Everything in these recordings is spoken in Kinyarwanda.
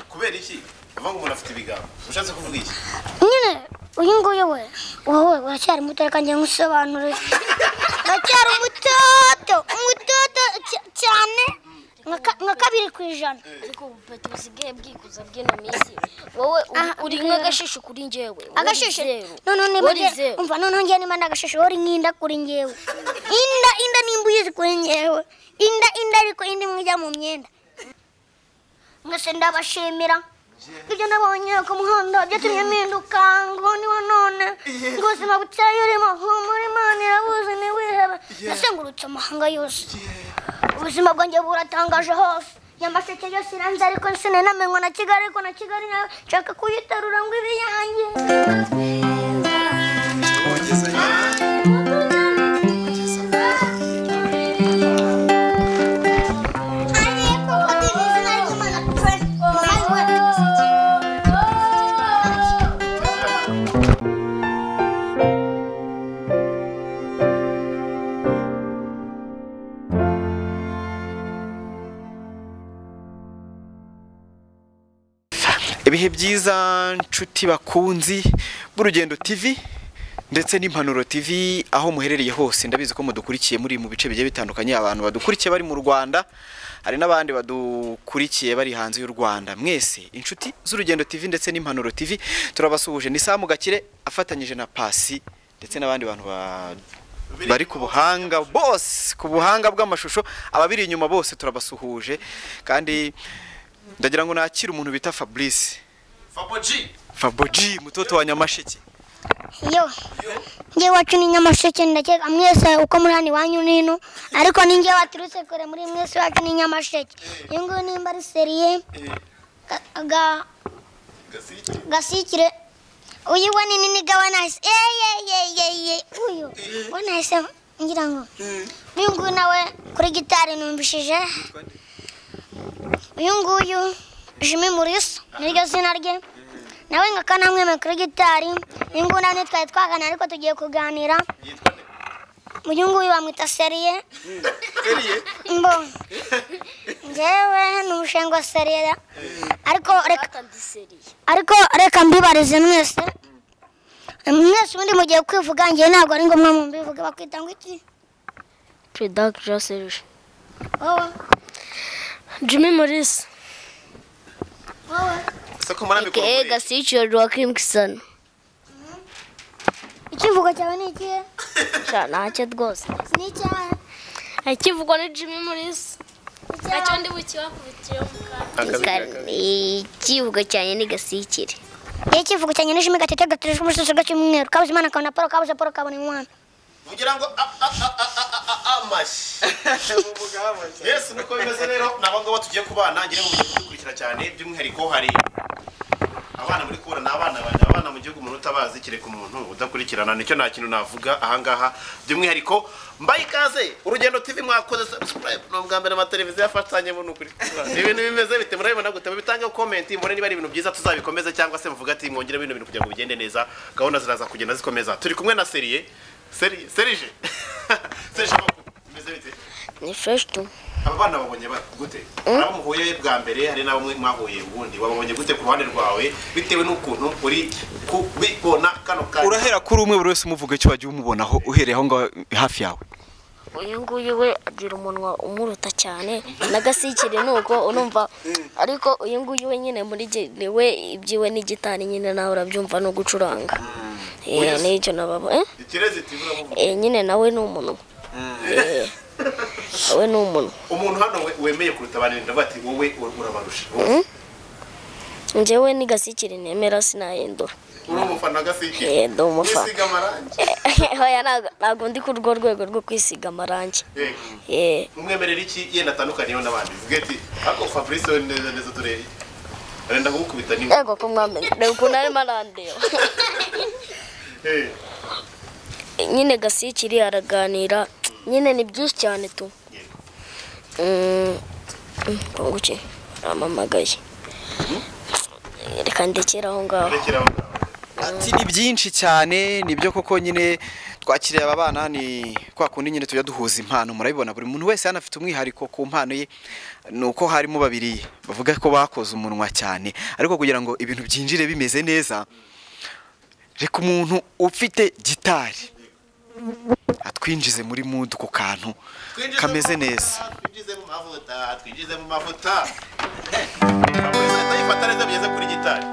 kubera iki uvuga ngo umuntu afite ibigango ushatse kuvuga iki nyine uyu nguyu we wowe uracyari muto reka njye nkusobanurire uracyari umutoto umutoto cy- cyane nka ka- nka kabiri ku ijana ariko ubu peti busigaye bwikuza bw'ino minsi wowe uri- Aha, uri nk'agashisho kuri njyewe wowe agashishe zeru. noneho niba Wowe uri nge- zeru. umva noneho njyewe niba ndagashishe wowe uri nk'inda kuri njyewe inda inda nimba uyizi kuri njyewe inda inda ariko indi imwe ijya mu myenda mwese ndabashimira ibyo nabonye ku muhanda byatumye mpinduka ngo niwe none ngo ubuzima buteye urimo humura imana irabuzi ntiwihebe nasengurutse amahanga yose ubuzima bwanjye buratangaje hose nyamasheke yose iranze ariko sinanamenywa na kigali ariko na kigali nayo nshaka kuyitarura ngo ibe iyanjye ibihe byiza nshuti bakunzi b'urugendo tv ndetse n'impanuro tv aho muherereye hose ndabizi ko mudukurikiye muri mu bice bigiye bitandukanye abantu badukurikiye bari mu rwanda hari n'abandi badukurikiye bari hanze y'u rwanda mwese inshuti z'urugendo tv ndetse n'impanuro tv turabasuhuje ni samu gakire afatanyije na pasi ndetse n'abandi bantu ba bari ku buhanga bose ku buhanga bw'amashusho ababiri inyuma bose turabasuhuje kandi ndagira ngo nakire umuntu bita fabrice faboji faboji mutoto wa nyamasheke yo njye wacu ni nyamasheke ndakeka mwese uko muri hano iwanyu n'ino ariko ni njye waturutse kure muri mwese wacu ni nyamasheke uyu nguyu nimba ari seriye ga- ga- gasiki gasikire uyu we ni nini gawe nahise eyeyeyeye uyu we nahise ngira ngo uyu nguyu nawe kuri gitari numvishije uyu nguyu jimi murisa niryo zina rye nawe nka kanamwemeye kuri gitari uyu nguyu nawe ntitwari twaganira ariko tugiye kuganira yitwa nde uyu nguyu bamwita seriye seriye mbo ngewe ni umushinga wa seriye ariko reka Batandiseriye. ariko reka mbibarize mwese mwese ubundi mugiye kwivuga ngewe ntabwo ari ngombwa mu mbivuge bakwita ngo iki Predak Jean Serge. wowe Jimmy Morris. wowe sako mwana mikoro Aka Gasicio Joaquim Kisano. ikivugo cyawe ni ikihe Sha ntacyo rwose. ni icyahe Ikivugwa ni Jimmy Morris. Nacyo ndi bukiwakubitiyeho mu kanwa. Ikivugo cyane ni gasikire. iyo ikivugo cyanjye n'ijimi gatete gaturije umusozi gacyumweru kabuze imana kabona paul kabuze paul kabona imana ugira ngo a- a- a- a- a- a- a- amashyi yesu niko bimeze rero nabo ngabo tugiye kubana ngira ngo mugiye kudukurikira cyane by'umwihariko hari abana muri kubura ni abana banjye abana mu gihugu umuntu utabazi kereka umuntu udakurikirana nicyo nta kintu navuga ahangaha by'umwihariko mbaye ikaze urugendo tv mwakoze subscribe ni ubwa mbere amateleviziyo afatanyemo ni ukuri ibintu bimeze bite murabibona gute mubitangeho komenti mubone niba ari ibintu byiza tuzabikomeze cyangwa se muvuga ati mwongere bino bintu kugira ngo bigende neza gahunda ziraza kugenda zikomeza turi kumwe na seriye seri serije serije makuru bimeze bite Ni fresh tu. aba bana babonye ba- gute hari abo muhuye bwa mbere hari n'abo mwe mwahuye ubundi wababonye gute ku ruhande rwawe bitewe n'ukuntu uri kubibona kano kanya urahera kuri umwe buri wese umuvuga icyo wagiye umubonaho uhereye aho ngaho hafi yawe uyu nguyu we agira umunwa umuruta cyane n'agasikire ni uko unumva ariko uyu nguyu we nyine muri ge- ni we ibyiwe ni gitari nyine nawe urabyumva no gucuranga Eh, n'icyo nababo eh? ikirezi iti uramuvuga Eh, nyine nawe ni umunwa Eh, nawe ni umunwa umuntu hano we- wemeye kuruta abandi ndavuga ati wowe ur- urabarusha njyewe ni gasikire nemera sinahindura uri umufana gasike Eh, ndi umufana. wisiga amarangi Hoya, ntago- ntago ndi ku rwo rwego rwo kwisiga amarangi Yego. Eh, umwemerera iki yenda atandukaniyeho n'abandi ziga ati ariko fabrice we neza neza tureye arenda kugukubita niwe yego ko mwamenye reba ukuntu arimo arandeba Eh, nyine gasikiri araganira nyine ni byinshi cyane tu Mm, mm, konguki aramamagaye reka ndekere aho ngaho rekera aho ngaho. ati ni byinshi cyane nibyo koko nyine twakiriye aba bana ni kwa kundi nyine tujya duhuza impano murabibona buri muntu wese hano afite umwihariko ku mpano ye ni uko harimo babiri bavuga ko bakoze umunwa cyane ariko kugira ngo ibintu byinjire bimeze neza reka umuntu ufite gitari atwinjize muri mudu ku kantu Twinjize kameze mu neza mavuta, twinjize mu mavuta twinjize mu mavuta utayifata neza bigeze kuri gitari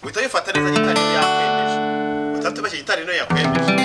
uhita wifata neza gitari niyo yakwemeje utatubashye gitari niyo yakwemeje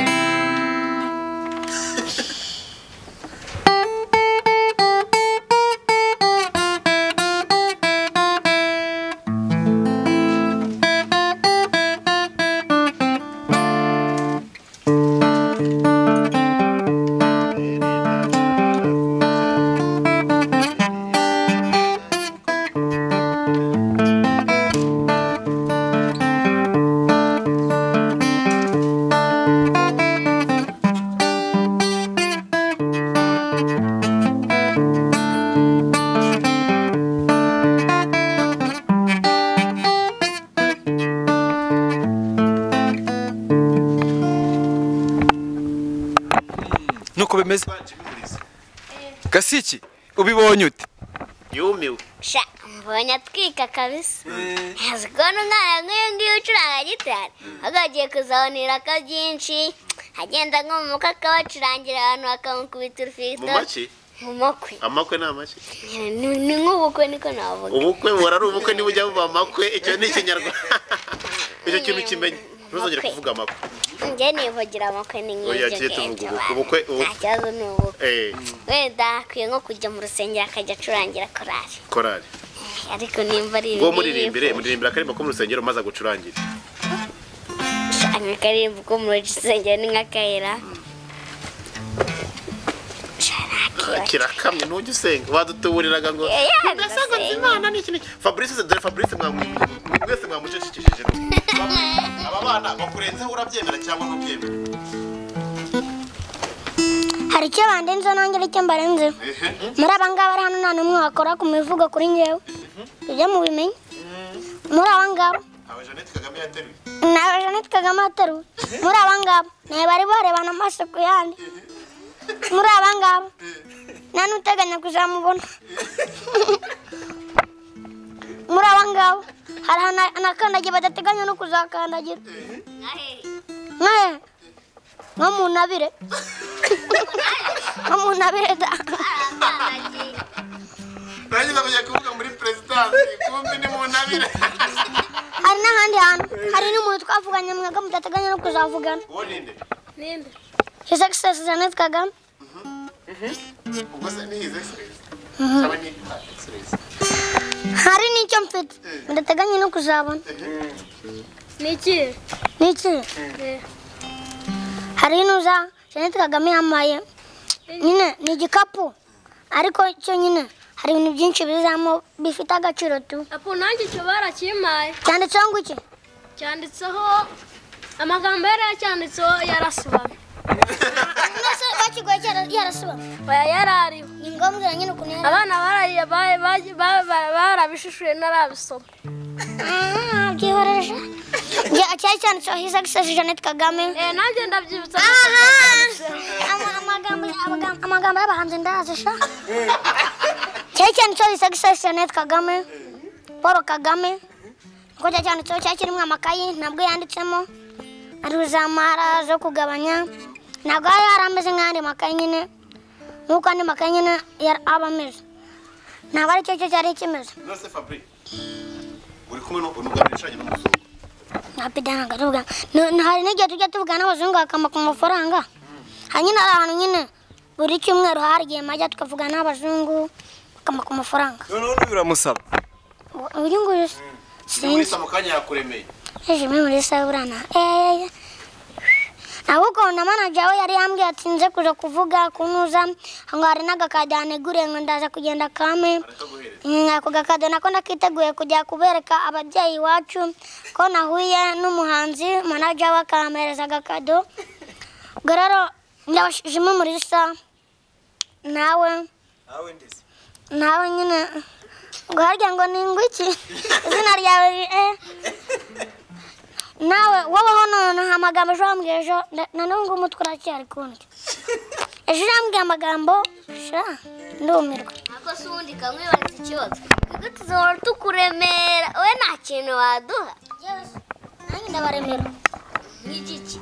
nuko bimeze gasiki ubibonye ute yumiwe sha mbonye atwika kabisa ntazi kubona umwana nk'uyu nguyu ucuranga gitari ahubwo agiye kuzabanirako byinshi agenda nko mu mukwe akabacurangira abantu bakamukubita mu urufito make mu makwe amakwe ni amake Ni- ni nk'ubukwe niko navuga ubukwe buhora ari ubukwe niba ujya mu amakwe icyo ni ikinyarwanda icyo kintu kimenye ntuzongere Amakwe. kuvuga amakwe njye nivugira amakwe ni Oya, tuge nk'ibyo tuvuga ngibyo ubukwe, abantu. ubukwe, ubukwe. nta kibazo ni ubukwe Eh, wenda akwiye nko kujya mu rusengero akajya acurangira korari korari ariko nimba ari ubwo muririmbire muririmbira akaririmbo ko mu rusengero maze agucurangire Shaka karibu ko mu rusengero ni nk'akayira Shaka kirakamye ntujye usenga badutuburiraga ngo Eh, ya, ndasenga ndasenga." imana ni iki n'iki fabrice dore fabrice mwamu- mwese mwamucecekesheje Fabrice, aba bana bakurenzeho urabyemera cyangwa ntubyemera hari icyo bandenzeho nanjye aricyo mbarenzeho muri aba ngaba ari hano nta n'umwe wakora ku mivugo kuri njyewe ibyo mubimenye muri aba ngaba ntawe jeannette kagame yateruye nawe jeannette kagame ateruwe muri aba ngaba nawe bari barebana amaso ku yandi muri aba ngaba nta n'uteganya kuzamubona muri aba ngaba hari ahantu anakandagiye badateganya no kuzakandagira nkahe nko mu ntabire nko mu ntabire da nanjye nakujya kuvuga muri perezidansi kumbi ni mu ntabire hari n'ahandi hantu hari n'umuntu twavuganye mwaga mudateganya no kuzavugana uwo ninde his excellence jeannette kagame ubwo se ni his excellence cyangwa ni her excellence hari n'icyo mfite mudateganya no kuzabona ni iki hari inuza jeannette kagame yambaye nyine ni igikapu ariko cyo nyine hari ibintu byinshi bizamo bifite agaciro tu apo nanjye icyo barakimpaye cyanditseho ngo iki cyanditseho amagambo yari yacyanditseho yarasobamye mwese bakigoye cyara- yarasubamye oya yari ariho ni ngombwa nyine ukuntu yari abana barariye ba- ba- ba- ba- barabishishuye narabisoma Ah, byihorere Ja- cyari cyanditseho his excellence jeannette kagame Eh, nanjye ndabyibutsa Ama- amagambo amagambo- amagambo y'abahanzi ndazi sha cyari cyanditseho his excellence jeannette kagame paul kagame niko cyari cyanditseho cyari kirimo amakayi ntabwo yanditsemo ariho za mara zo kugabanya ntabwo hari hari ameze nk'andi makayi nyine nk'uko andi makayi nyine yari aba ameze ntabwo ari cyo cyo cyari kimeze nose fabrice uri kumwe n'ugamije ushanye n'umuzungu nkapidana nkaruvuga hari n'igihe tujya tuvugana n'abazungu bakama ku mafaranga hari nyine hari ahantu nyine buri cyumweru hari igihe majya tukavugana n'abazungu bakama ku mafaranga noneho n'uyu uramusaba Ubu- uyu nguyu se sinzi urisa mu kanya yakuremeye ejo muri muri sawe burana eee ahubwo na manager we yari yambwiye ati nze kuza kuvuga kunuza ngo hari n'agakade yaneguriye ngo ndaza kugenda kame arakaguhereza Mm, ako gakado nako nakiteguye kujya kubereka ababyeyi iwacu ko nahuye n'umuhanzi manaja we akampereza agakado ubwo rero ndabashijemo umurisa nawe nawe nyine ngo harya ngo ni ngwiki izina ryawe ri- eh. nawe wowe noneho amagambo ejo wambwira ejo na- nanone ngo umutwe uracyari kundya ejo urambwira amagambo sha ndumirwa Ako si ubundi kamwibaza ikibazo twebwe tuzahora tukuremera we nta kintu waduha nanjye ndabaremera nk'igiki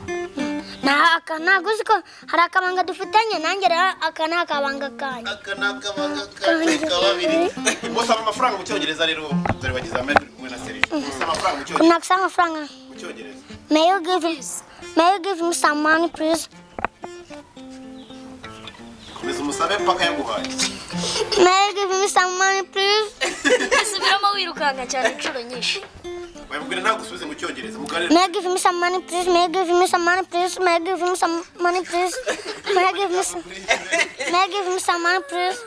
Nta- aka- ntabwo uzi ko hari akabanga dufitanye nanjye rero aka ni akabanga kanjye aka ni akabanga kacu kababiri musaba amafaranga mu cyongereza rero dore bagize amahirwe uri kumwe na serije musaba amafaranga mu cyongereza kunakisa amafaranga mu cyongereza may you give me may you give me some money please komeza umusabe paka yaguhaye may you give me some money please Subiramo wirukanka cyane inshuro nyinshi. babibwira ntabwo usubize mu cyongereza muganire may you give me some money please may you give me some money please may you give me some money please may you give me some may you give me some money please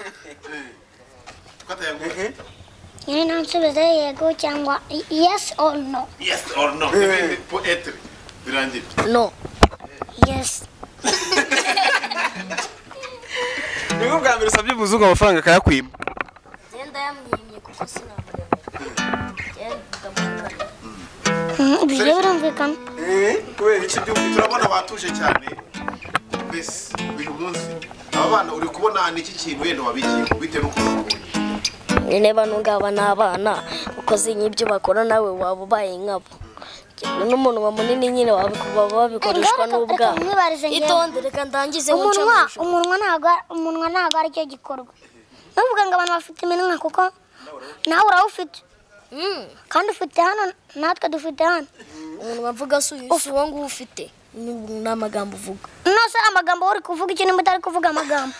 ko atayaguhaye nyine ntansubize yego cyangwa yes or no yes or no Ibi- ibi- po etre birangira No. yes nibwo bwa mbere usabye umuzungu amafaranga akayakwima Genda yamwimye kuko sinamuremera. Genda ndamukorera. Mhm, ibyo birumvikana kubera iki byumvi turabona batuje cyane mbese uyu munsi aba bana uri kubona ni iki kintu wenda wabigiye bitewe n'uko babonye niba ntungaba n'abana ukoze nk'ibyo bakora nawe waba ubaye nkabo n'umunwa munini nyine wabiko- baba babikoreshwa Ngaho reka- reka n'ubwabo mwibarize njyewe. itonde reka ndangize wuce umunwa amajoro. umunwa ntabwo ari- umunwa ntabwo aricyo gikorwa nuvuga ngo abantu bafite iminwa kuko nawe urawufite Mm. kandi ufite hano natwe dufite hano umunwa mvuga si uyu si uwo nguwo ufite ni ni amagambo uvuga nose amagambo wowe uri kuvuga iki nimba utari kuvuga amagambo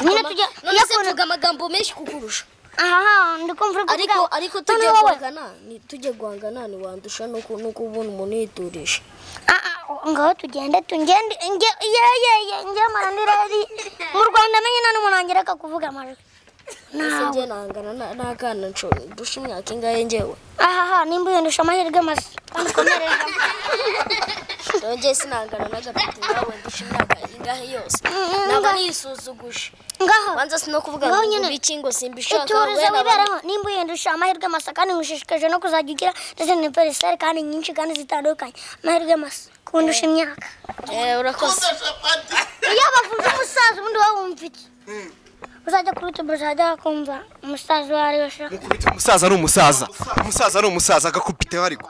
nyine tujya none se mvuga amagambo menshi kukurusha aha ndikumva uri kuvuga ariko ariko none tujye wowe guhangana ni- tujye guhangana ntiwandusha nuko nuko ubona umuntu yiturije Ah, ah, ngaho tugende tungende nge yeyeye nge marandiraeri mu rwanda menye nta n'umuntu wangereka kuvuga amajwi ese nawe njye nahangana na- n'akana nshobora ndusha imyaka ingahe ngewe ahaha nimba uyandusha amahirwe masa kandi ukomerejemo rero njye sinahangana n'agapeti nawe ndusha imyaka ingahe yose Mm, naba nga- nisuzuguje ngaho banza si no kuvuga Ngaho ngo nyine. biki ngo simbishaka iturize wenda abantu- wiberaho nimba uyandusha amahirwe masa kandi ngushishikaje no kuzajya ugira ndetse n'univeriseri kandi nyinshi kandi zitandukanye amahirwe masa kundusha imyaka Eh, urakoze udashapati iyo bavuze umusaza ubundi wowe wumva iki uzajya kuri utubu uzajya wakumva umusaza uwo ari we sha mukubita umusaza ari umusaza umusaza ari umusaza agakubiteho ariko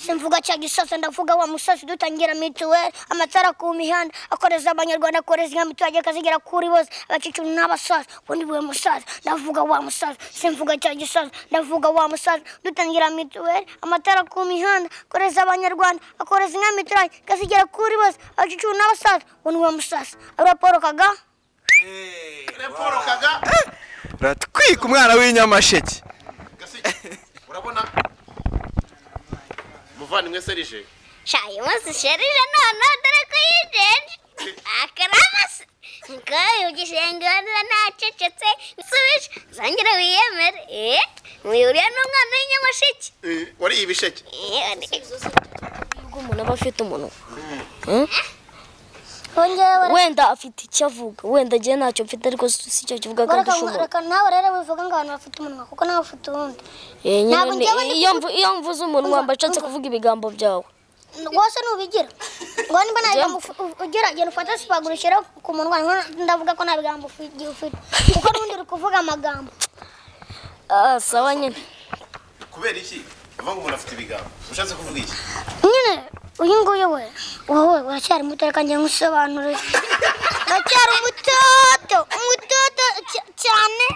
simvuga cya gisaso ndavuga wa musazi dutangira mituweli amatara ku mihanda akoreza abanyarwanda akoreza inka miturage akazigera kuri bose abakecuru n'abasaza ubundi buwe musaza ndavuga wa musaza simvuga cya gisaso ndavuga wa musaza dutangira mituweli amatara ku mihanda akoreza abanyarwanda akoreza inka miturage akazigera kuri bose abakecuru n'abasaza ubundi buwe musaza ariwe paul kagame reporo kaga ratwika umwana w'inyamasheke gasike urabona muvandimwe serije shayi umunsi sherije noneho dore ko yijeje akaramasa niko ugisenge wenda ntacecetse nsubije uzongere wiyemere eh mwihuriye n'umwana w'inyamushiki wariye ibisheke eh andi- ubwo umuntu aba afite umunwa wongewe wenda afite icyo avuga wenda njye ntacyo mfite ariko si si icyo kivuga kandi ushobora reka nawe rero wivuga ngo abantu bafite umunwa kuko nawe ufite uwundi Eh, nyine Ntabwo ni- njyewe ndi iyo mvu- iyo mvuze umunwa Umva, mba nshatse kuvuga ibigambo byawe wose nubigira ngo nimba nta bigambo ufu- u- ugira genda ufate sipaguru ushyire ku munwa nko- ndavuga ko nta bigambo ufi- ugiye ufite kuko n'ubundi uri kuvuga amagambo Ah, sawa nyine kubera iki uvuga ngo umuntu afite ibigambo ushatse kuvuga iki nyine uyu nguyu we wowe uracyari muto reka njye nkusobanurire uracyari umutoto umutoto cy- cyane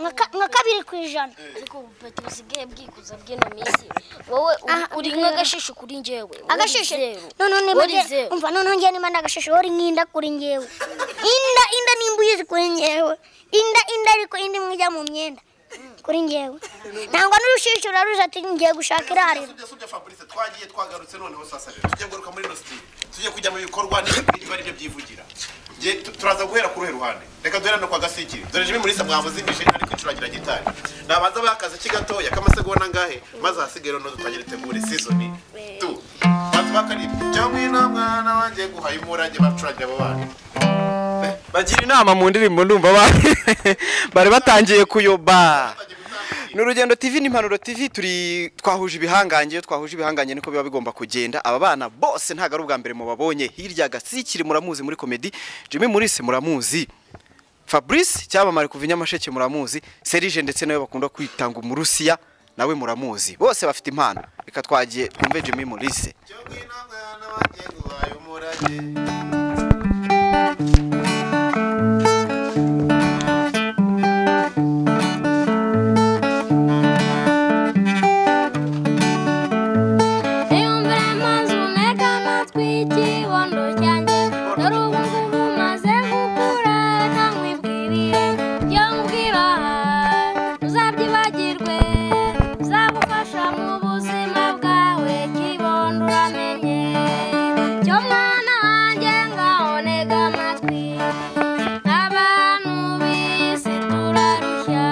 nka ka- nka kabiri ku ijana ariko ubupeti busigaye bwikuza bw'ino minsi wowe uri- Aha, uri bwira. nk'agashisho kuri njyewe Wowe agashishe zeru. noneho niba Wowe nge- zeru. umva noneho njye nimba ndagashishe wowe uri nk'inda kuri njyewe inda inda nimba uyizi kuri njyewe inda inda ariko indi imwe ijya mu myenda kuri njyewe ntabwo n'urushishi uraruzi ati ngiye gushaka irariro tujya tujya fabrice twagiye twagarutse noneho sasa rero tujya ngaruka muri ino tujye kujya mu bikorwa n'ibyo ari byo byivugira Nge- tu- turaza guhera ku ruhe ruhande reka duhera no kwa gasikiri dore jimmy mulisa mwavuze imishinga ariko icurangira gitari nabanza bakaze ki gatoya k'amasegonda angahe maze ahasigare noneho dutangire tegure seasoni tu banza bakaribwa cyangwa ino mwana wanjye guhaye umurage bacurangira abo bana bagira inama mu ndirimbo ndumva ba- bari batangiye kuyoba ni urugendo tv n'impanuro tv turi twahuje ibihangange iyo twahuje ibihangange niko biba bigomba kugenda aba bana bose ntabwo ari ubwa mbere mubabonye hirya gasikiri muramuzi muri komedi jimmy murise muramuzi fabrice cyamamare kuva i nyamasheke muramuzi serije ndetse nawe bakunda kwita ngo umurusiya nawe muramuzi bose bafite impano reka twagiye twumve jimmy murise cyo ngwino mwana wanjye nguhaye umurage Iyumvire maze umureka amatwi ikibondo cyanjye dore ubu ngubu maze gukura reka nkwibwirire ibyo nkubwira uzabyibagirwe bizagufasha mu buzima bwawe kibondo uramenye cyo mwana wanjye ngaho ntega amatwi abantu b'isi turarushya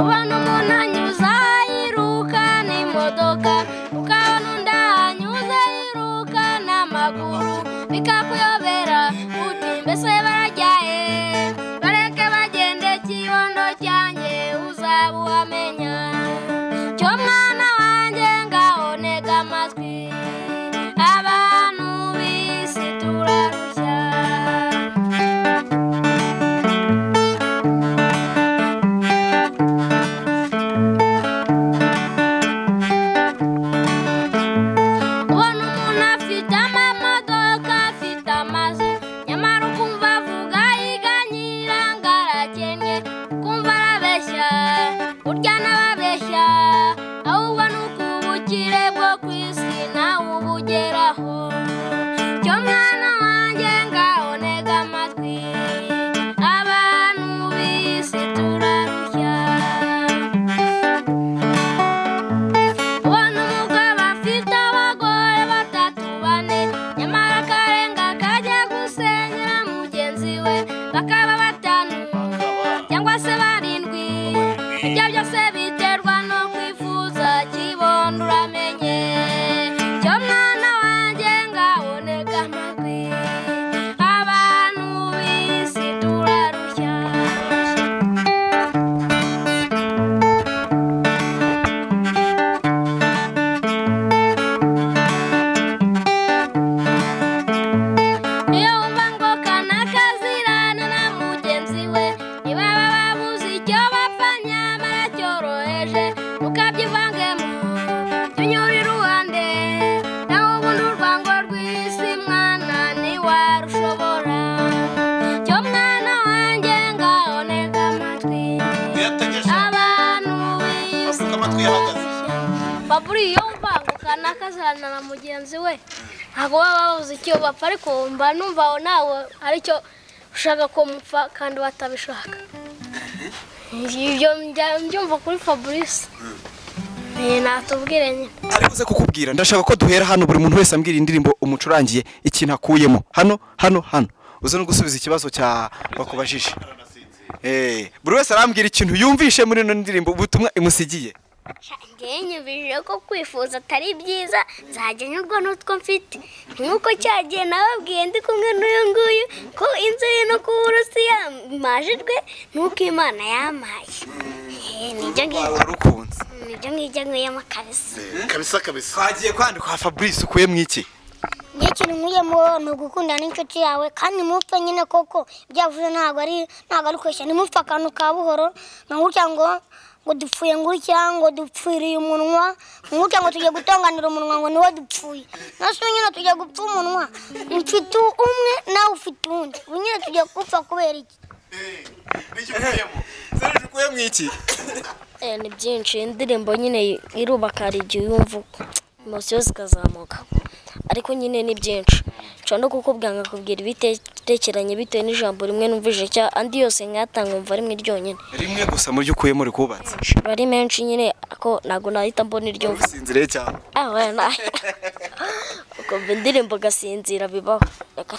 ubona umuntu anyuza yiruka n'imodoka ukabona undi ahanyuze yiruka n'amaguru bikakuyobera uti mbese barajyaye bareke bagende kibondo cyanjye uzaba uhamenya cyo mwana wanjye ngaho ntega amatwi abantu b'isi turarushya ubona umuntu afite amamodoka afite amazu nyamara ukumva avuga yiganyira ngo arakennye ukumva arabeshya burya n'ababeshya ahubwo ni uko ubukire bwo ku isi nawe ubugeraho cyo mwana wanjye ngaho ntega amatwi abantu b'isi turarushya ubona umugabo afite abagore batatu bane nyamara akarenga kajya gusenyera mugenzi we bakaba batanu cyangwa se barindwi ibyo byose biterwa no kwifuza kibondo uramenye cyo mwana wanjye ngaho ntega amatwi abantu b'isi turarushya iyo wumva ngo kanakazirana na mugenzi we ntibaba babuze icyo bapfa nyamara cyoroheje ukabyivangemo tunyure iruhande nawe ubundi urwango rw'isi mwana ntiwarushobora cyo mwana wanjye ngaho ntega amatwi yategeje abantu asuka amatwi yahagaze baburi iyo wumva ngo kanakazirana na mugenzi we ntabwo baba babuze icyo bapfa ariko wumva numva nawe aricyo ushaka ko mupfa kandi batabishaka ibyo njya- mbyumva kuri fabrice Eh, natubwire nyine aribuze kukubwira ndashaka ko duhera hano buri muntu wese ambwira indirimbo umucurangiye ikintu akuyemo hano hano hano uze no gusubiza ikibazo cya bakubajije Eh, buri wese arambwira ikintu yumvishe muri ino ndirimbo ubutumwa imusigiye njyewe nyibwije ko kwifuza atari byiza nzajya nyurwa n'utwo mfite nk'uko cyagiye nababwiye ndi kumwe n'uyu nguyu ko inzu ye no kuba urusiya mbajijwe n'uko imana yampaye Eh, nibyo ngibyo warukunze nibyo ngibyo nkuyemo kabisa kabisa kabisa twagiye kwandika kwa fabrice ukuye mu iki njye ikintu nkuyemo ni ugukunda n'inshuti yawe kandi mupfe nyine koko byavuze ntabwo ari ntabwo ari kweshya nimupfe akantu ka buhoro nka gutya ngo ngo dupfuye ngutya ngo dupfiriye umunwa nka gutya ngo tujya gutonganira umunwa ngo niwo dupfuye natwe nyine tujya gupfa umunwa mfite umwe nawe ufite uwundi ubu nyine tujya gupfa kubera iki n'icyo ukuyemo serije ukuye mu iki Eh, ni byinshi indirimbo nyine irubaka hari igihe yumva emosiyo zikazamuka ariko nyine ni byinshi nshobora no kukubwira nkakubwira ibitekeranye bitewe n'ijambo rimwe numvije cya andi yose nkayatanga umva rimwe ryonyine rimwe gusa mu ryo ukuyemo rikubatse aba ari menshi nyine ako ntabwo nahita mbona iryo mvuze sinzire cyane Ah, wena. ukumva indirimbo ugasinzira bibaho reka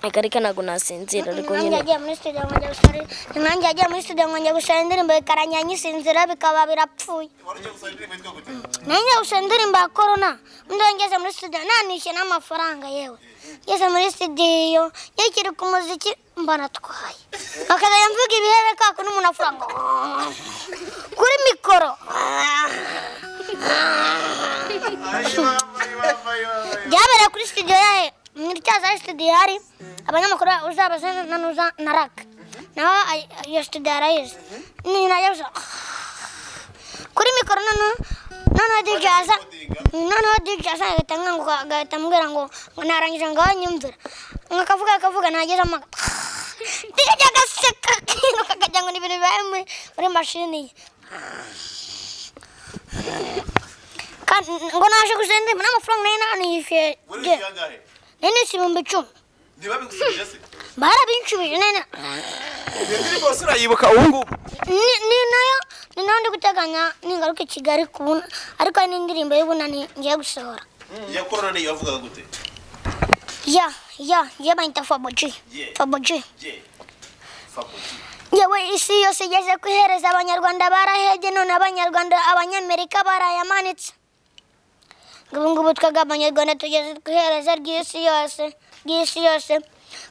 akareka ntabwo nasinzira ariko nanjye nyine yagiye muri studio ngo njya gusara nanjye yagiye muri studio ngo njya gusara indirimbo ikarangira nyisinzira bikaba birapfuye wari ugiye gusaba indirimbo yitwa gute nanjye gusara indirimbo ya corona undi ngeze muri studio nanishyuye n'amafaranga yewe ngeze muri studio yakiri ku muziki mba natwaye bakazajya mvuga ibihere ka kundi umuntu avuga ngo kuri mikoro Ay, mama, ay, mama, ay, mama. byabereye kuri studio yayo muri cyaza studio hari abanyamakuru uzabaza na nuza na rak naho ay- iyo studio yarayize ni najya gusa kuri mikoro noneho noneho DJ aza noneho DJ aza agahita nkanguka agahita ambwira ngo ngo narangiza ngo nyumvira ngo akavuga akavuga nageze amaga DJ agaseka akiruka akagira ngo ni ibintu bibaye muri- muri mashini ye kandi ngo naje gusenga indirimbo n'amafaranga nari nanishyuye Wari je. wishyuye angahe? nari nishyuye ibihumbi icumi ntibabigusubije se barabinshubije nene iyo ndirimbo wose urayibuka ubu ngubu ni- ni nayo ni nayo ndi guteganya ningaruka i kigali kubona ariko hari n'indirimbo y'ubunani ngiye gusohora iya korona niyo wavugaga gute ya ya ngiye bayita faboji Yeah. faboji je fakuti yewe isi yose igeze ku ihereza abanyarwanda barahebye none abanyarwanda abanyamerika barayamanitse ngo ubu ngubu twebwe abanyarwanda tugeze ku ihereza ry'isi yose ry'isi yose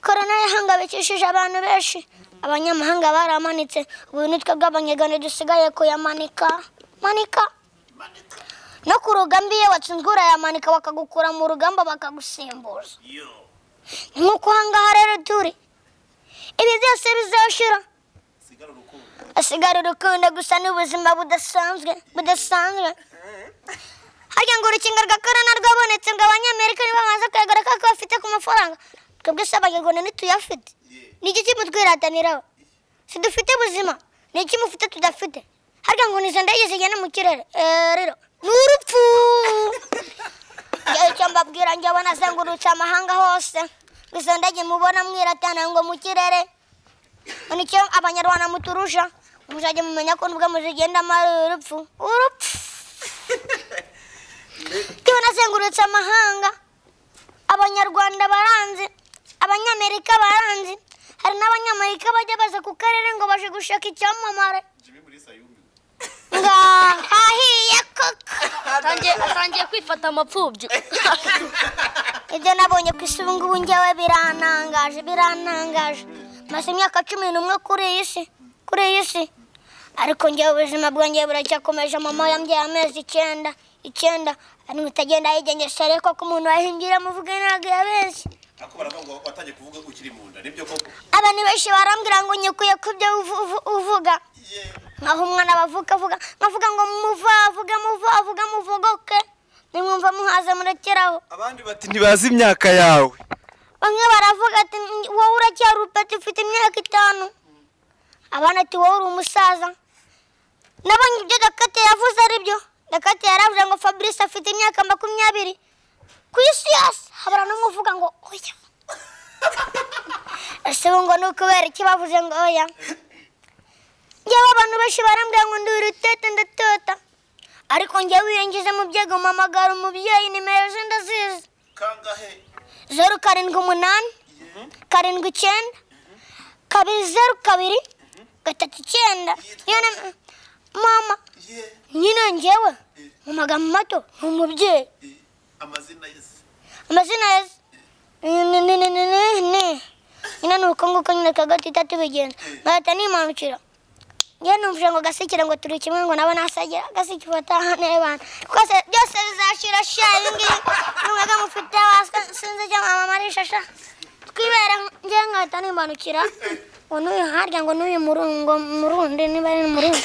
korona yahangabikishije abantu benshi abanyamahanga baramanitse ubu ni twebwe abanyarwanda dusigaye kuyamanika manika no ku rugamba iyo watsinzwe urayamanika bakagukura mu rugamba bakagusimbuza yo nk'uko aha ngaha rero turi ibi byose bizashira sigara urukundo hasigara urukundo gusa n'ubuzima budasanzwe budasanzwe harya ngo urukingo rwa korona rwabonetse ngo abanyamerika nibo bamaze kuyagaraka ko bafite ku mafaranga twebwe se abanyarwanda ntituyafite ni iki kimutwihataniraho si dufite ubuzima ni iki mufite tudafite harya ngo nizo ndege zigenda mu kirere Eh, rero ni urupfu icyo mbabwira njye abona azengurutse amahanga hose ngo izo ndege mubona mwiratana ngo mu kirere nicyo abanyarwanda muturusha muzajya mumenya ko nubwo muzigendamo ari urupfu urupfu tuba nazengurutse amahanga abanyarwanda baranzi abanyamerika baranzi hari n'abanyamerika bajya baza ku karere ngo baje gushaka icyamamare jimmy muri sayumi nga hahiye koko atangiye kwifata amapfubyi ibyo nabonye ku isi ubu ngubu ngewe birantangaje birantangaje maze imyaka cumi n'umwe kuri iyi si kuri iyi si ariko ngewe ubuzima bwanjye buracyakomeje mama yambyaye amezi icyenda icyenda ariko utagenda yigengesha ariko ko umuntu wahingira amuvuga ntabwo yabeshye ako baravuga ngo watangiye kuvuga ko ukiri mu nda nibyo koko abantu benshi barambwira ngo nyikuye ku byo uvu- uvu- uvuga ye nkaho umwana bavuga avuga nkavuga ngo muvavuge muvavuge muvugoke nimwumva muhaze murekeraho abandi bati ntibazi imyaka yawe bamwe baravuga ati "Ni- wowe uracyari urupeti ufite imyaka itanu abana ati wowe uri umusaza nabonye ibyo dakate yavuze ari byo dakate yaravuze ngo fabrice afite imyaka makumyabiri ku isi yose habura n'umwe uvuga ngo oya ese ubu ngo ni ukubera iki bavuze ngo oya yewe abantu benshi barambwira ngo ndi urutete ndatota ariko njyewe iyo ngize mu byego mpamagara umubyeyi nimero ze ndazizi kangahe zeru karindwi umunani karindwi icyenda kabiri zeru kabiri gatatu icyenda Iyo na- mama ye nyine ngewe mu magambo mato ni umubyeyi Eh, amazina ye se amazina ya se- ni ni ni ni ni ni nyine ni uko nguko nyine kagati itatu bigenza nkahita nimanukira njyewe numvije ngo gasekera ngo turi kimwe ngo nabo nasagira gasekera batahane abantu rwose byose bizashira sha ibi ngibi n'umwega mufite waswe sinzi icyo mama arishasha twibere njyewe nkahita nimanukira ngo n'uyu harya ngo n'uyu murungo murundi niba ari murundi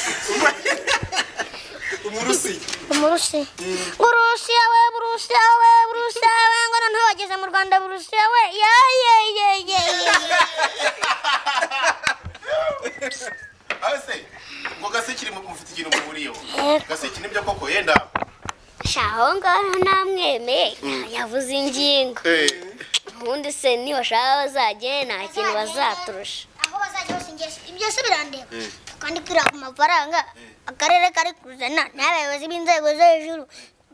umurusi umurusi burusiya we burusiya we burusiya we ngo noneho bageze mu rwanda burusiya we ye ye ye ye ye abe se ngo gasekire mu- mufite ikintu muhuriyeho Yego. gaseke nibyo koko yenda shaho ngaho ntamwemeye yavuze ingingo ubundi se niba bashaka bazagere nta kintu bazaturusha aho bazajya hose ngeso ibyo se birandeba twandikira ku mafaranga akarere kari kuzana n'abayobozi b'inzego zo hejuru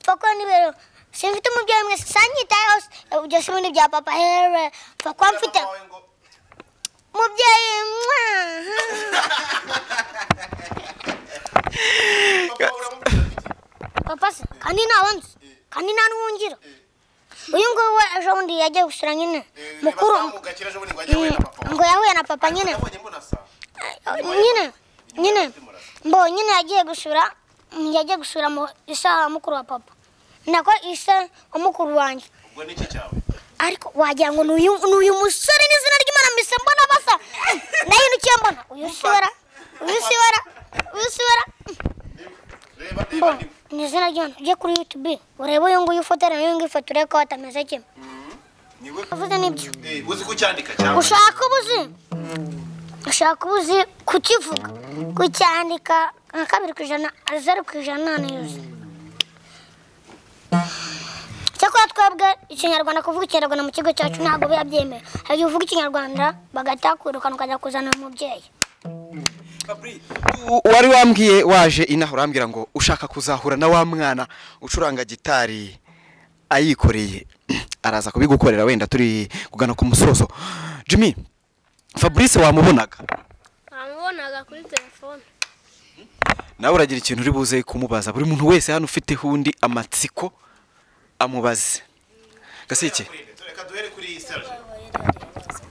pfako n'ibiro simfite umubyeyi mwese sanyitayeho ibyo si ibindi bya papa here pfa kuba mfite Mama wawe ngo, umubyeyi mwa papa uramubwira ati, papa se kandi nta wundi kandi nta n'uwungira uyu nguyu we ejo bundi yagiye gusura nyine "Eh, mukuru nibazamugakira ejo bundi ngo ajye we na papa wawe." ngo yahuye na papa nyine Nabonye mbona sa. nyine nyine mbo nyine yagiye gusura yagiye gusura mu isaha wa mukuru wa papa nako isa wa mukuru wanjye Ubwo ni iki cyawe? ariko wagira ngo ni uyu ni uyu musore n'izina ry'imana mbese mbona basa nahindukiye mbona uyu siwera uyu siwera uyu siwera Reba, reba, mbo ndimo. ni izina ry'imana ujye kuri youtube urebe uyu nguyu ufotora n'uyu nguyu ifoto urebe ko batameze kimwe Ni we- uvuze n'ibyo Eh, uzi ko ucyandika cyangwa? ushaka ubuzi ushaka ubuzi kukivuga kucyandika nka kabiri ku ijana zeru ku ijana ni yuzuye cyakora twebwe ikinyarwanda kuvuga ikinyarwanda mu kigo cyacu ntabwo biba byemewe hari igihe uvuga ikinyarwanda bagahita bakwirukana ukajya kuzana umubyeyi U- wari wambwiye waje inaha urambwira ngo ushaka kuzahura na wa mwana ucuranga gitari ayikoreye araza kubigukorera wenda turi kugana ku musozo jimmy fabrice wamubonaga namubonaga kuri telefone nawe uragira ikintu uri buze kumubaza buri muntu wese hano ufite undi amatsiko amubaze gasike Reka duhere kuri Serge.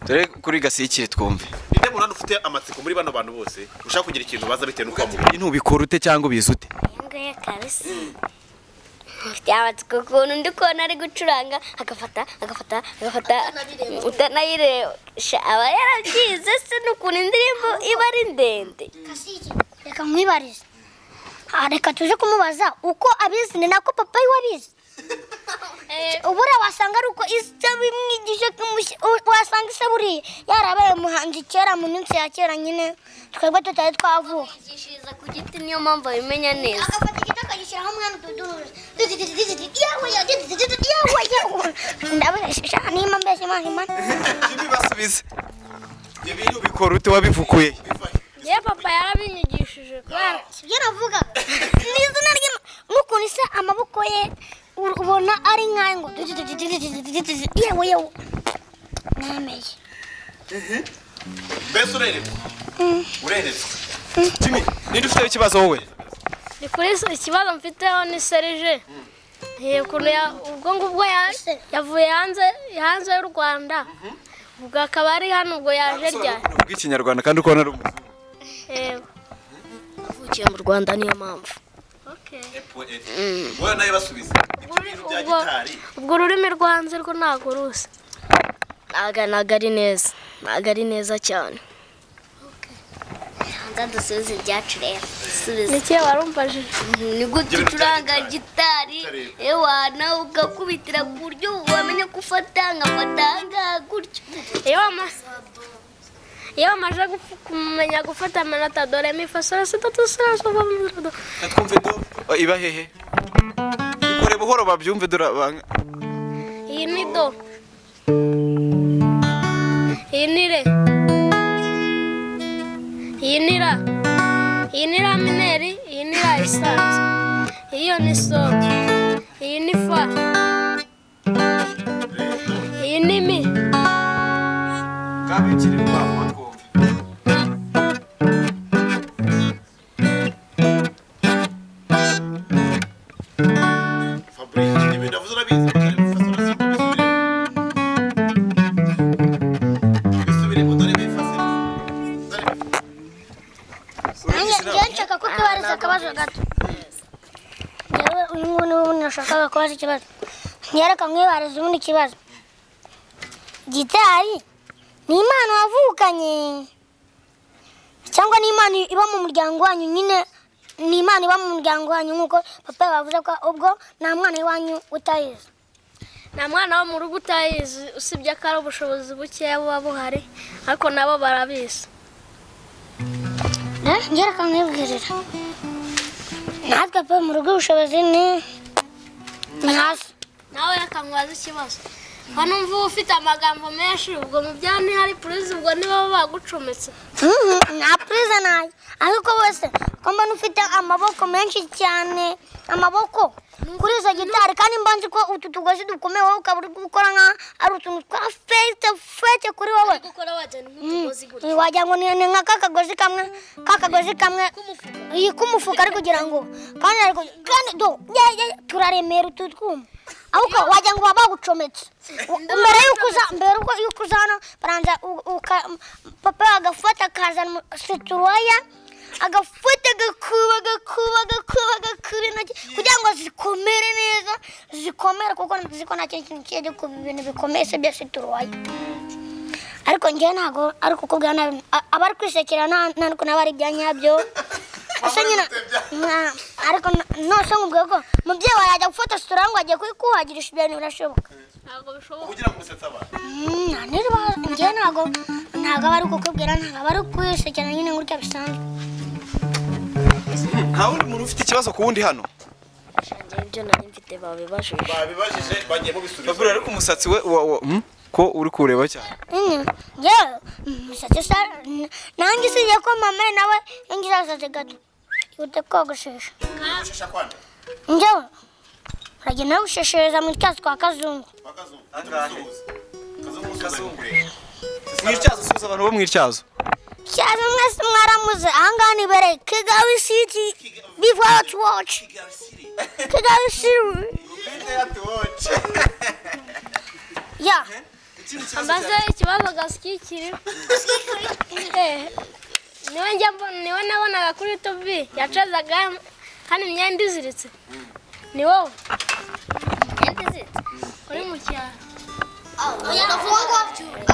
dore kuri gasikire twumve Ninde muntu hano ufite amatsiko muri bano bantu bose ushaka kugira ikintu baza bitewe n'uko wamubonye ntubikora ute cyangwa ubizi ute nguyu kabisa mfite amatsiko ukuntu ndi kubona ari gucuranga agafata agafata agafata utanayirebesha aba yarabyize se n'ukuntu indirimbo iba ari ndende reka nkwibarize Ah, reka tuje kumubaza uko abizi ni nako papa we abizi ubura wasanga ari uko isa bimwigisha kumushyi- u- wasanga isa buriya yarabaye umuhanzi kera mu minsi ya kera nyine twebwe tutari twavuka yigishiriza ku giti niyo mpamvu abimenya neza agafata igiti akagishyiraho umwana utuduruzi ndabesha nimba mbese imana imana jimmy basubize ibyo bintu ubikora ute wabivukuye yewe papa yarabinyigishije kubera sibyo navuga ni izina ry'ima n'ukuntu isa amaboko ye u- ubona ari nk'ayo ngo yewe yewe nameye mbese ureretswe ureretswe jimmy ninde ufite ikibazo wowe ni kuri se- ikibazo mfiteho ni serije Eh, ukuntu ya- ubwo ngubwo ya- yavuye hanze hanze y'u rwanda ubwo akaba ari hano ubwo yaje ryari uvuga ikinyarwanda kandi ukabona ari umuzungu Eh, uvukiye mu rwanda niyo mpamvu okay. wowe nawe basubiza ibyo bintu bya ubwo, gitari ubwo ururimi rwo hanze rwo ntabwo rusa ntago ntago ari neza ntago ari neza cyane hanze dusubize ibyacu rero dusubize ni ikihe warumvajije ni gute ucuranga gitari ewa nawe ugakubitira ku buryo wamenya ko ufata nkafata ahangaha gutyo iyo wamaze iyo wamaze gupfu- kumenya gufata amanota dore mifasora sitatu sora sova mu twumve do iba hehe ikore buhoro babyumve durabanga iyi ni do iyi ni re iyi ni ra iyi ni ra mineri iyi ni ra isanzwe iyo ni so iyi ni fa iyi ni mi kabikire rwamwa twumve fabrice ibintu avuze urabizi ariko ufasura si kubisubiremo bisubiremo dore bifasemo dore bifasemo nanjye njyewe nshaka ko tubariza akabazo gato njyewe uyu nguyu niwe ubundi nashakaga kubaza ikibazo njyewe reka mwibarize ubundi kibazo gitari ni impano wavukanye cyangwa ni impano iba mu muryango wanyu nyine ni impano iba mu muryango wanyu nk'uko papa bavuze ko ubwo nta mwana iwanyu utayizi nta mwana wo mu rugo utayizi usibye ko ari ubushobozi bukeya buba buhari ariko nabo barabizi Eh, njyewe reka mwibwirira natwe pe mu rugo ubushobozi ni ni hasi nawe reka mubaze ikibazo hano mvu ufite amagambo menshi ubwo mu byaha ntihari purizi ubwo nibo bagucometse Mhm, nta purize nayo ariko bose uko ko mbona ufite amaboko menshi cyane amaboko kuri izo gitari kandi mba nzi ko utu tugozi dukomeye wowe ukaba uri gukora nka ari utuntu twa fete fete kuri wowe gukora wajyana nk'utugozi gutya wagira ngo ni ni nka ka kagozi kamwe ka kagozi kamwe k'umufuka. iyi k'umufuka ari kugira ngo kandi ari kugira kandi do ye ye turaremera utu twuma ahubwo wagira ngo baba bagucometse U- mbere y'uko uza mbere y'uko- y'uko uza hano baranza u- uka- m- papa agafata akazana situruwaya agafata agakuba agakuba agakuba agakuba intoki kugira ngo zikomere neza zikomere kuko ziko nta kindi kintu kiri ku bintu bikomeye se bya situruwaya ariko njyewe ntabwo ari kukubwira nabi a- abari kwisekera nta nta nuko naba ari ibya nyabyo ese nyine mwa- ariko na- nose nkubwiye ko mubyeyi wawe yajya gufata sitora ngo agiye kuyikuhagirisha ibyo bintu birashoboka ntabwo bishoboka ugira ngo usetsa abantu Mm, nta nirwa njyewe ntabwo ntabwo aba ari kukubwira ntabwo aba ari kwisekera nyine gutya bisanzwe nta wundi muntu ufite ikibazo ku wundi hano njyewe ibyo nari mfite babibajije babibajije bagiye mubisubiza babura ariko umusatsi we wa- wa- hmm? ko uri kureba cyane nyine njyewe umusatsi usa n- nanjye usibye ko mama we nawe yangize agasatsi gato yihute kogoshesha ushesha kwande njyewe uragenda no gusheshereza mu twatsi twa kazungu bakazungu Angahe? Usuhuza. Kazungu usuhuza kureba. mw'ityazo usuhuza abantu bo mw'ityazo cyane mwese mwaramuze ahangaha ni bere kigali city before us watch Kigali City. kigali city Ubwite yatuwoce. ya Ikindi kibazo ambaze ikibazo gashyikiri niwe njya mbona niwe nabonaga kuri yutubi yacazaga kandi imyenda iziritse ni wowe Imyenda iziritse? uri mu cyaro oya gafungwa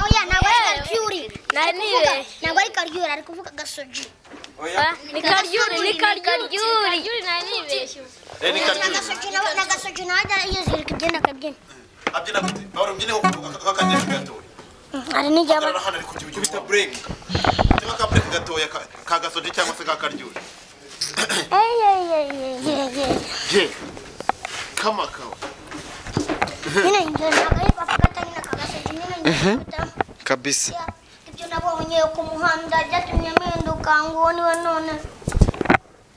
oya ntabwo ari karyuri nari nibeshye ntabwo ari karyuri ari kuvuga gasoji Ah, ni karyuri ni karyuri karyuri nari nibeshye Eh, ni Karyuri. gasoji nawe na gasoji nawe ajya yizirika ibyenda akabyina Abyina gute? Ahora ubyine akakagenda gato. hari n'igihe aba Abyina hano ari kujya bita ujya. break Tema ka break gatoya ka- ka gasoje cyangwa se ka karyuri. eyi eyi eyi eyi eyi eyi Je. Kama kawa. nyine njye ntabwo ari bafata nyine aka gasoji nyine njye kabisa ibyo nabonye ku muhanda byatumye mpinduka ngo niwe none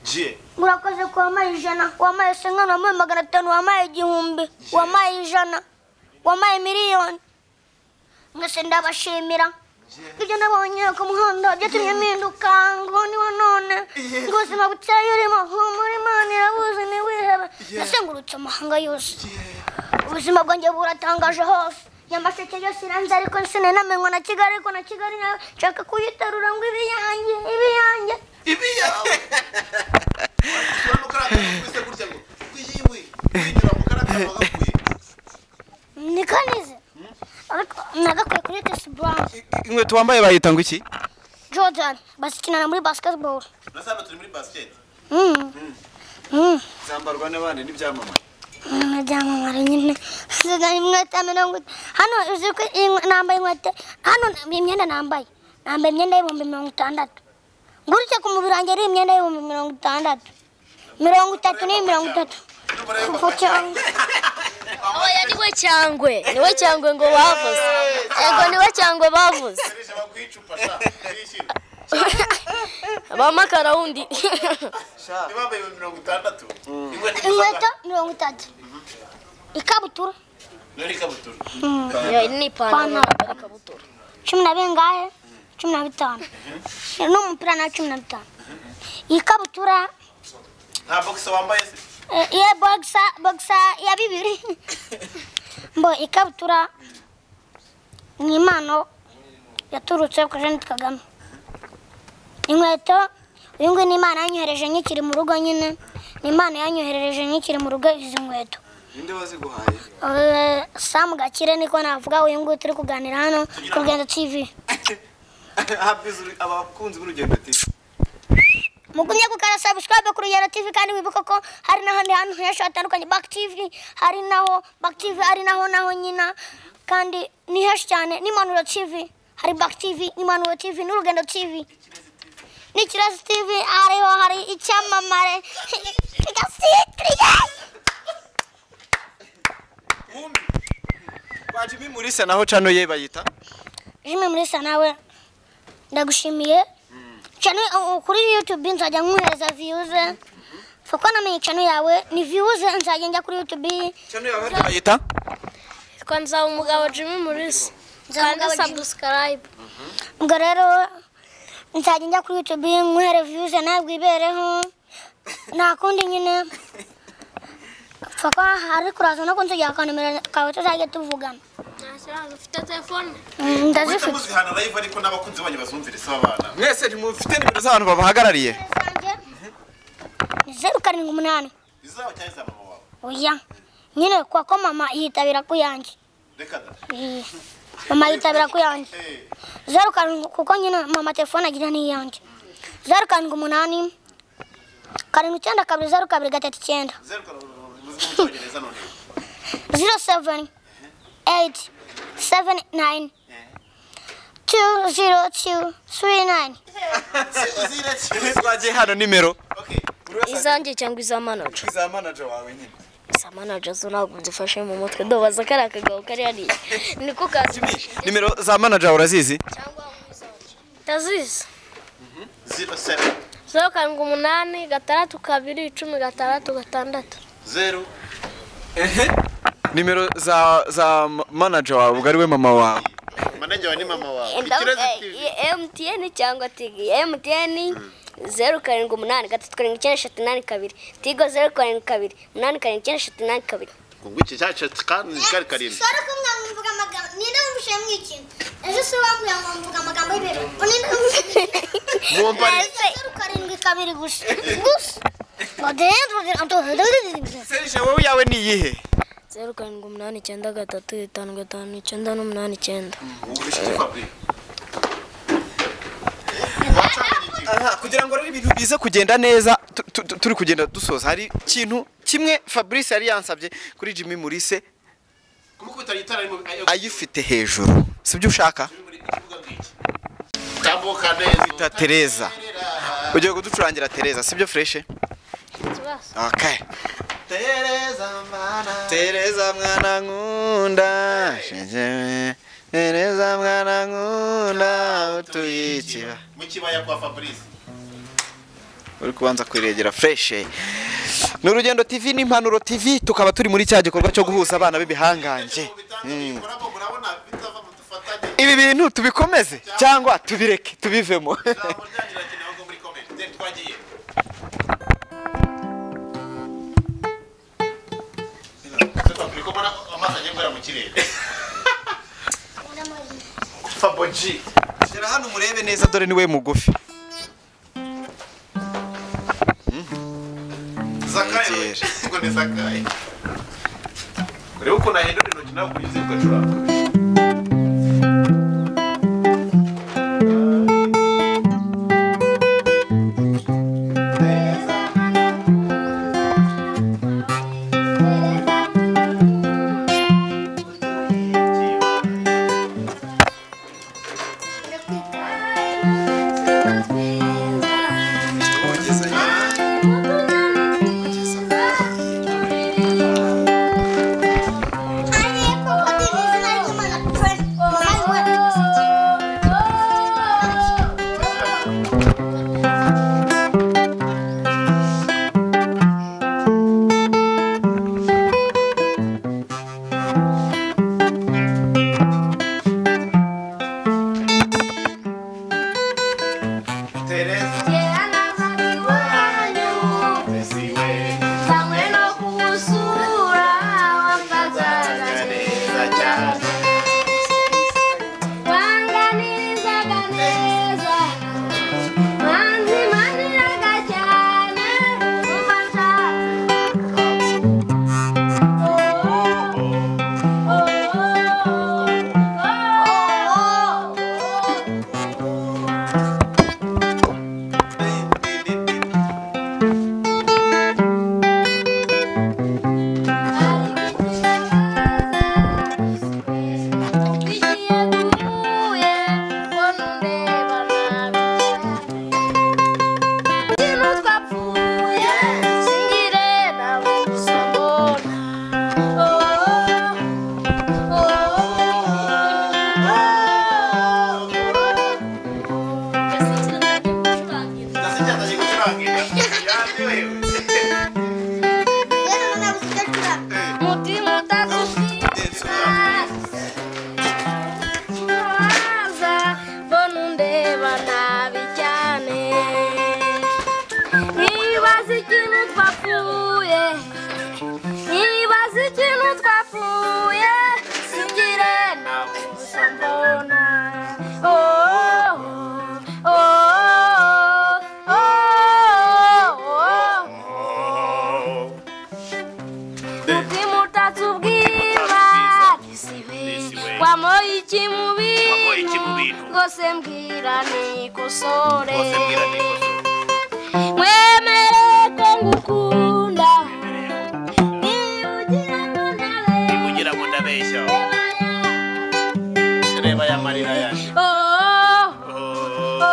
Je. murakoze ko wampaye ijana wampaye senkana wampaye magana atanu wampaye igihumbi wampaye ijana wampaye miliyoni mwese ndabashimira ibyo nabonye ku muhanda byatumye mpinduka ngo niwe none ubuzima buteye urimo humura imana irabuzi ntiwihebe nasengurutse amahanga yose ubuzima bwanjye buratangaje hose nyamasheke yose iranze ariko sinanamenywa na kigali ariko na kigali nawe nshaka kuyiterura ngo ibiyange ibiyange Urabona ukarangara kwise gutya ngo. Kuyiwe. Kuyinyura mu karakara bagakuye. ni kanize ariko nagakwiye kuri tesi buranze inkweto wambaye bayita ngo iki jordan bazikinana muri basketball Urasanga turi muri basket. Mm. Mm. zambarwa n'abandi n'ibyamamare Ni ibyamamare nyine zizana inkweto mirongo it- hano uzi ko iyi nkwe- nambaye inkweto hano iyi myenda nambaye nambaye imyenda y'ibihumbi mirongo itandatu ngurutse ku mubiri wanjye ari imyenda y'ibihumbi mirongo itandatu mirongo itatu n'iyi mirongo itatu kuko cyangwa aba yari we cyangwe ni we cyangwe ngo bavuze yego ni we cyangwe bavuze Karisha bakwicupa sha. Kwishyira. bamakara wundi Niba bambaye mirongo itandatu. Inkweto inkweto mirongo itatu ikabutura Nari kabutura. Iyo ni ipantaro Ipantaro. ikabutura cumi na bingahe cumi na bitanu n'umupira na cumi na bitanu iyi kabutura Nta boxe wambaye se. eh, iya bogisa bogisa ya bibiri mbo ikabutura ni impano yaturutse kuri jeanette kagame inkweto uyu nguyu ni imana yanyohereje nkikiri mu rugo nyine ni imana yanyohereje nkikiri mu rugo izi nkweto ninde waziguhaye Eh, samu gakire niko navuga uyu nguyu turi kuganira hano ku rugendo tv habizi abakunzi b'urugendo tv mugumye gukora subscribe ku rugero tv kandi wibuka ko hari n'ahandi hantu henshi hatandukanye back tv hari naho back tv ari naho naho nyina kandi ni henshi cyane n'imanuro tv hari back tv n'imanuro tv n'urugendo tv n'ikirezi tv hariho hari icyamamare kwa jimmy mulisa naho cano ye bayita jimwe muri sa nawe ndagushimiye channel uh, kuri YouTube nzajya nkuhereza views kuko namenye channel yawe ni views nzajya njya kuri YouTube cyane yawe bayita Yitwa nzaba umugabo Jimmy Mulisa. Nzabumugabo Kandi Jimmy. subscribe. ubwo rero nzajya njya kuri YouTube nkuhere views ntabwo ibereho nta kundi nyine kuko hari kuraza no kunsigira akanomero kawe tuzajya tuvugana Nta ufite telefone. Mm, uhita ndazifite muzihana live ariko n'abakunzi banyu bazumvire si abana mwese ntimufite nimero z'abantu babahagarariye zanjye ni zeru karindwi umunani izaba cyangwa iza mama wawe oya nyine kuko ko mama yitabira ku yanjye reka da Eh, mama yitabira ku yanjye Eh, zeru karindwi kuko nyine mama telefone agira ni iyanjye zeru karindwi umunani karindwi icyenda kabiri zeru kabiri gatatu icyenda zeru karindwi muzi mu cyongereza none zero seveni eyiti seveni nayini tu zero tu siri nayini uzire kimwe twagiye hano nimero okay izanjye cyangwa iza manager za manager wawe nyine iza manager zo ntabwo nzifashe mu mutwe ndobaza kari akagabo kari hariya niko kazifashe nimero za manager wawe urazizi Ndazizi. zero seven Zeru karindwi umunani gatandatu kabiri icumi gatandatu gatandatu. zeru nimero za za manager wawe ubwo ari we mama wawe manajya wawe ni mama wawe ikibazo TV MTN cyangwa Tigo MTN zeru karindwi umunani gatatu karindwi icyenda eshatu inani kabiri Tigo zeru karindwi kabiri umunani karindwi icyenda eshatu inani kabiri ngo iki cyacu kandi kari karindwi sore ko mwamwumvuga amagambo ninde wumvishe mw'ikintu ejo si wambwira ngo mvuga amagambo y'imbere ninde wumvishe mwumva ari zeru karindwi kabiri gusa gusa madendu serge wowe yawe ni iyihe zeru karindwi umunani icyenda gatatu itanu gatanu icyenda n'umunani icyenda wumvishe iki kwabwi Aha, kugira ngo rero ibintu bize kugenda neza tu- tu- tu- turi kugenda dusoza hari ikintu kimwe fabrice yari yansabye kuri jimmy murise kumukubita itara ari mu ayifite hejuru sibyo ushaka muri ikibuga bw'iki tambuka neza ta tereza ugiye kuducurangira tereza sibyo fureshe Ikibazo. okay. tereza mbana tereza mwana nkunda shegewe tereza mwana nkunda utuye ikiba mu kibaya kwa fabrice uri kubanza kwiregera fureshe ni urugendo tv n'impanuro tv tukaba turi muri cya gikorwa cyo guhuza abana b'ibihangange Mm. bikoramo murabona bitava mu dufatanye ibi bintu tubikomeze cyangwa tubireke tubivemo ijambo ryanyu rirakenewe ngo muri komenti twagiye turi kubona amazi agiye guhera mu kirere faboji gera hano murebe neza dore niwe mugufi zakaye Nyegera. we. ngo ni zakaye kureba ukuntu ahindura intoki nawe ukugize ugacuranga ariko ko tv zina ry'imana ukimutatu ubwiza gisibe wamoye iki mu Wamoye iki mu bintu? bintu rwose mbwira nikosore bose mbwira niko mwemere ko ngukunda niba ugira ngo ntabe kugira ngo ndabeshya reba ya marira yanjye oh Oh.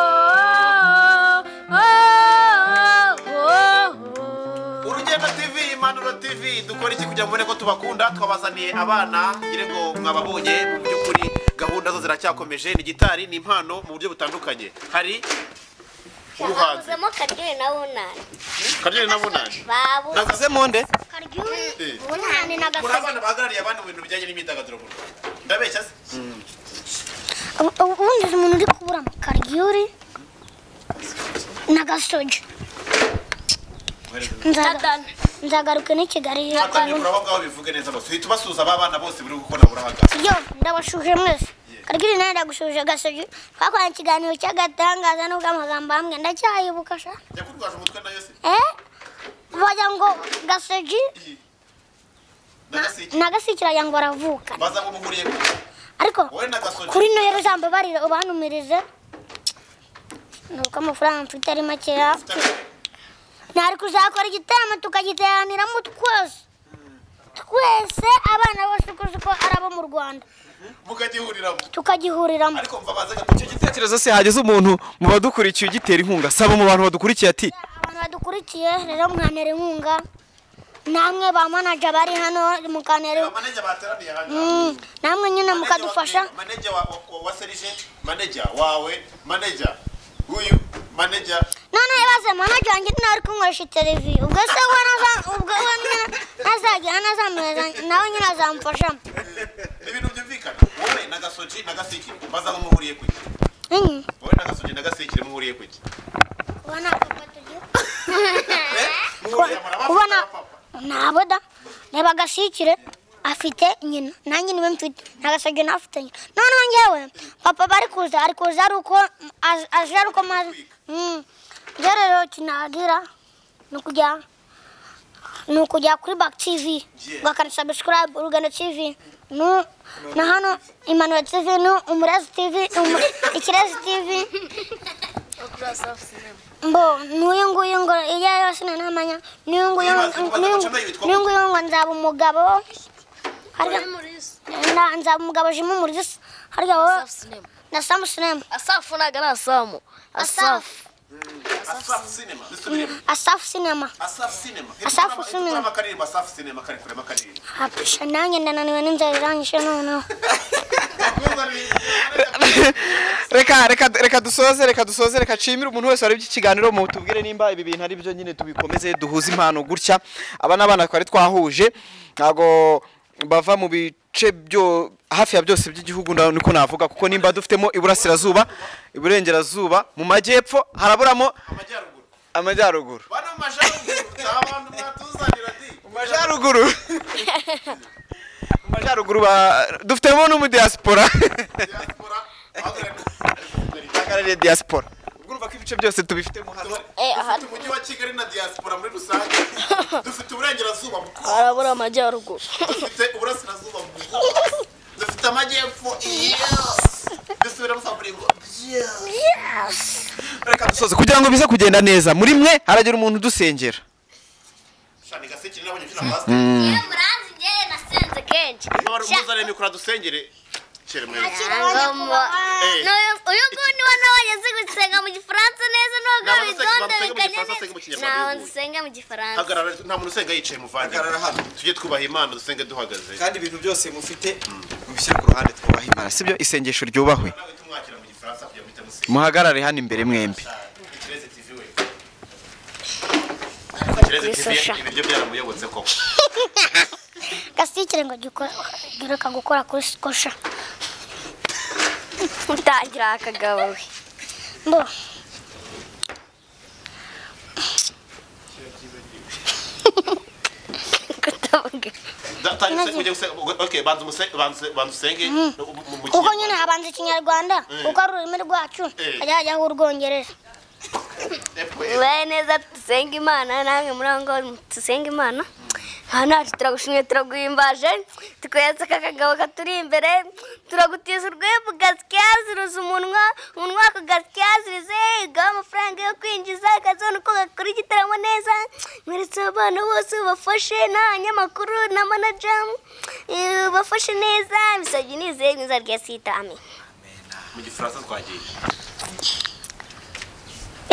oh oh oh oh urugendo tv impanuro tv dukora iki kugira ngo ubone ko tubakunda twabazaniye abana ngire ngo mwababonye mu by'ukuri gahunda zo ziracyakomeje ni gitari ni impano mu buryo butandukanye hari ubuhanzi Baguzemo Karyoli na Bunani. karyeri n'abunani Babu. naguze mu nde Eh. Bunani na muri Gasozi. abana bahagarariye abandi mu bintu bijyanye n'imyidagaduro mu rwanda ndabeshya se Ubu- ubu- ubundi uzi umuntu uri kubura akariyuri na gasogi nzagaruke n'i kigali atangira uraho ngaho bivuge neza bose uhita ubasuhuza aba bana bose buri gukora burahagaze yo ndabashuje mwese kariyuri nawe ndagushuje gasogi twakoranye ikiganiro cy'agatangaza nubwo amagambo amwe ndacyayibuka sha yakurwaje umutwe nayo se eh bagira ngo gasogi ndagasike na gasiki iragira ngo baravuka baza ngo muhuriye ku ariko wowe na gasogi kuri noheri uzambabarire ubanumirize ni uko amafaranga mfite ari makeya nari kuzakora igitaramo tukagiteraniramo twose twese abana bose uko uzi ko ari abo mu rwanda mukagihuriramo tukagihuriramo ariko mva baze gato icyo gitero tekereza se hageze umuntu mu badukurikiye ugitera inkunga saba mu bantu badukurikiye ati abantu badukurikiye rero mwanera inkunga namwe ba manaja bari hano mukanera manege bateraniye hano Mm, namwe nyine Manager mukadufasha wa- manager wa, wa, wa serije manager wawe manager uyu manager none baze manaja wanjye nawe ari kunkoresha televiziyo ubwo se we naza- ubwo we nyine nazajya nazamureza nawe nyine azamufashamo ibintu byumvikana wowe na gasoji na gasikire baza ngo muhuriye ku iki enye wowe na gasoji na gasikire muhuriye ku iki uba nta papa tugira Eh? muhuriye murabafata uba na papa. ntabwo da reba agasikire afite nyina nanjye niwe mfite ntagasabye n'afite nyina noneho njyewe papa bari kuza ari kuza ari uko az- aje ari uko maze Mm. njye rero kinagira ni ukujya ni ukujya kuri bak tv ugakanda subscribe urugendo tv nu- na hano imanura tv ni umurezi tv umu- ikirezi tv mbo n'uyu nguyu ngo iyo ari yose nanamanya n'uyu nguyu Wibaze kuba n'uyu Gacaca nayo yitwa n'uyu nguyu ngo nzaba umugabo harya na- nzaba umugabo jimu murisi harya wowe na samu sinema asafu ntabwo ari asamu asafu asaf cinema bisubiremo asafu sinema asaf cinema Asaf Iri kurama- iri Cinema. kurama akaririmbo asaf cinema kari kurema akaririmbo hapisha nanjye ndananiwe n'inzara irangije noneho reka reka reka dusoze reka dusoze reka nshimire umuntu wese warebye ikiganiro mu tubwire nimba ibi bintu ari byo nyine tubikomeze duhuze impano gutya aba ni abana twari twahuje ntabwo bava mu bice byo hafi ya byose by'igihugu nda- niko navuga kuko nimba dufitemo iburasirazuba iburengerazuba mu majyepfo haraburamo amajyaruguru amajyaruguru bana mu majyaruguru ni abantu mwatuzanira di majyaruguru majyaruguru ba- dufitemo n'umudiyasipora diaspora bahagarariye ahagarariye diyasipora ubwo urumva ko ibice byose tubifitemo hano dufite umujyi wa kigali na diaspora muri rusange dufite uburengerazuba mu harabura amajyaruguru dufite uburasirazuba mu dufite amajyepfo yes dusubiramo saburigo reka dusoze kugira ngo bize kugenda neza muri mwe haragira umuntu udusengera shani gasekire nabonye mfite amasita Iyo muranzi njyewe nasenze kenshi. muzanire mikoro adusengere Cyeremewe. N'uyu uyu ngundi wa nabonye azi gusenga mu Gifaransa neza nubwo Ntabwo bitonda nsenga mu biganya Gifaransa, neza. nsenga mu Kinyarwanda Ntaho bihuye. nsenga mu Gifaransa. hagarara nta muntu usenga yicaye muvande hano tujye twubaha imana dusenge duhagaze kandi ibintu byose mufite mubishyire ku ruhande twubaha imana sibyo isengesho ryubahwe nawe tumwakira mu gifaransa kugira ngo uhite musenga muhagarare hano imbere mwembi ikirezi tv we ikirezi tv ibiryo byaramuyobotse koko gasikire ngo giruka gukora kuri sikosha utangira akagabo we mbo kutavuga Da- tangira usenge, ujye gusenga. Okay, banza umuse- banza- banza usenge mu- mu- mu kuko Kinyarwanda. nyine habanza ikinyarwanda kuko ari ururimi rwacu Eh. hajya hajyaho urwongereza Epwe. mbaye neza dusenge imana namwe muri aho ngaho dusenge imana aha ntacu turagushimye turaguhimbaje tukweza aka kagabo katuri imbere turagutiza urwembu gasikyaziruza umunwa umunwa wako gasikyaziruze igaho amafaranga yo kwinjiza akazabona uko gakora igitaramo neza mweretse abana bose bafashe n'abanyamakuru na manaja eh, bafashe neza ibisabye nizeye mwiza rya sitami mu gifaransa twagiye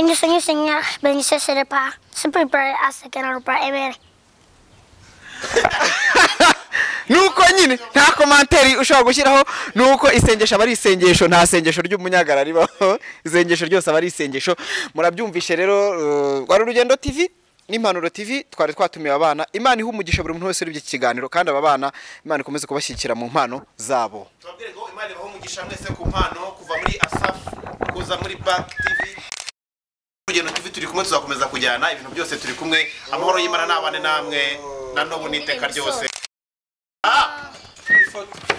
Ingeso nyisenya bengise serepa sipipare asekera rupa ebere. nuko nyine nta komantere ushobora gushyiraho nuko isengesho aba ari isengesho nta sengesho ry'umunyagara ribaho isengesho ryose aba ari isengesho murabyumvishe rero eh, rwari urugendo tv n'impanuro tv twari twatumiye abana imana iha umugisha buri muntu wese uribye iki kiganiro kandi aba bana imana ikomeze kubashyigikira mu mpano zabo tubabwire ngo imana ibahe umugisha mwese ku mpano kuva muri asafu kuza muri back tv urugendo tv turi kumwe tuzakomeza kujyana ibintu byose turi kumwe amahoro y'imana n'abane namwe na n'ubu n'iteka ryose Ah! Ifoto.